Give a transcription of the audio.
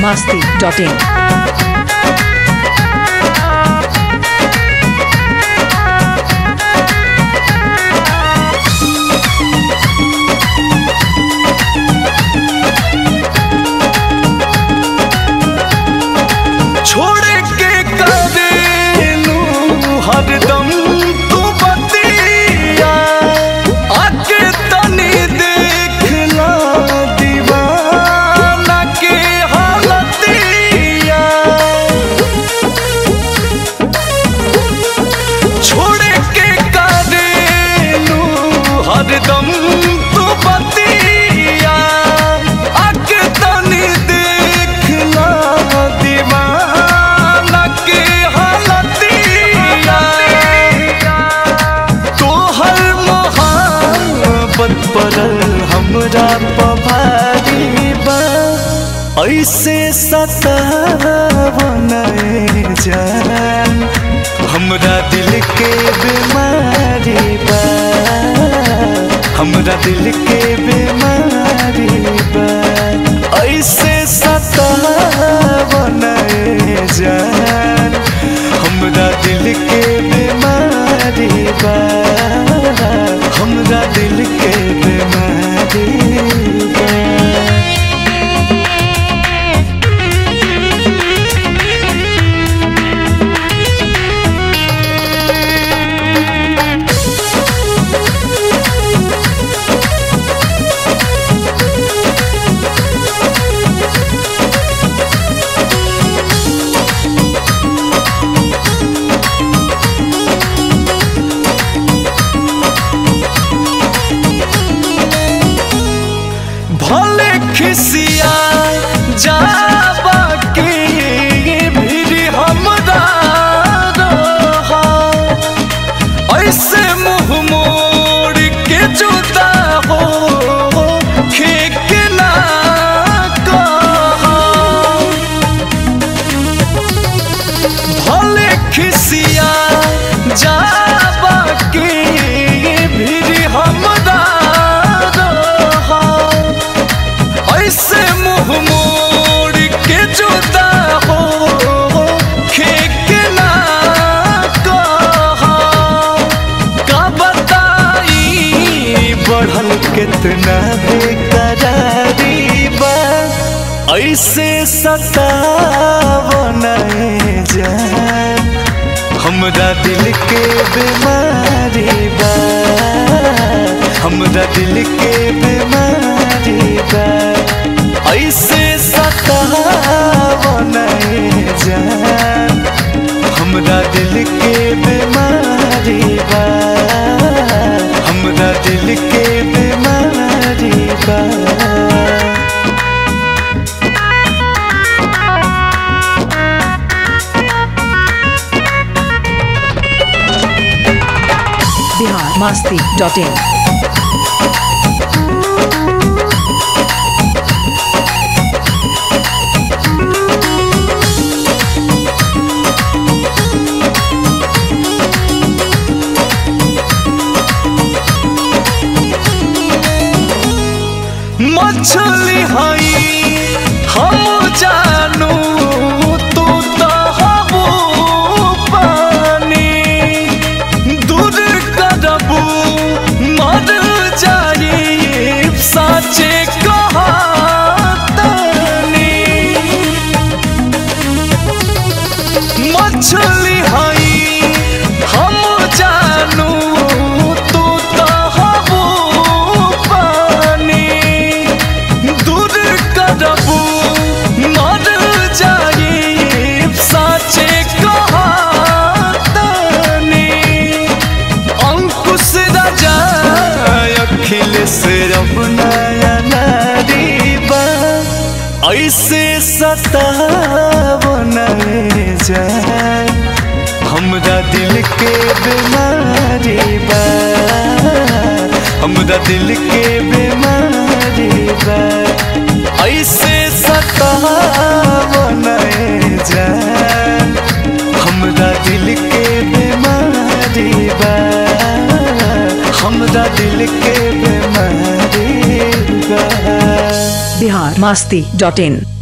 masti.in. छोड़ के करेलू हरदम तू बतिया आके तनी देखला दीवाना के हालतिया छोड़ के करेलू हरदम तू बतिया आके तनी देखला दीवाना के हालतिया तोहर मोहब्बत पड़ल हमरा पभारी बा ऐसे सतावन जान हमरा दिल के बीमारी बा हमरा दिल के बीमारी बा ऐसे सतावन जान हमरा दिल के बीमारी बा हमरा दिल के बीमारी बा भले खिसिया जाबा के भी हमरा रहा ऐसे मुंह मोड़ के जुदा हो खेक ना कहा भले खिसिया जाबा के भी हमरा रहा ऐसे मुंह मोड़ के जुदा हो खेक ना कहा का बताई बढ़ल कितना बेकरारी बा ऐसे सतावन जान हमरा दिल के बीमारी बा हमरा दिल के बीमारी बा ऐसे सतावन जान हमरा दिल के बीमारी बा हमरा दिल के बीमारी बा Bihar masti.in. मछली हई हम जानू तू तो हबू पानी दूर करबू मर जाई साचे कहातनी मछली हई हम जानू तू तो हबू पानी दूर करबू मर जाई साचे कहातनी अंकुश राजा अखिलेश रमनाया नारी बा ऐसे सतावन जान हमरा दिल के बीमारी बा हमरा दिल के बीमारी बा ऐसे सतावन जान हमरा दिल के बीमारी बा हमरा दिल के बीमारी बा बिहार मस्ती डॉट इन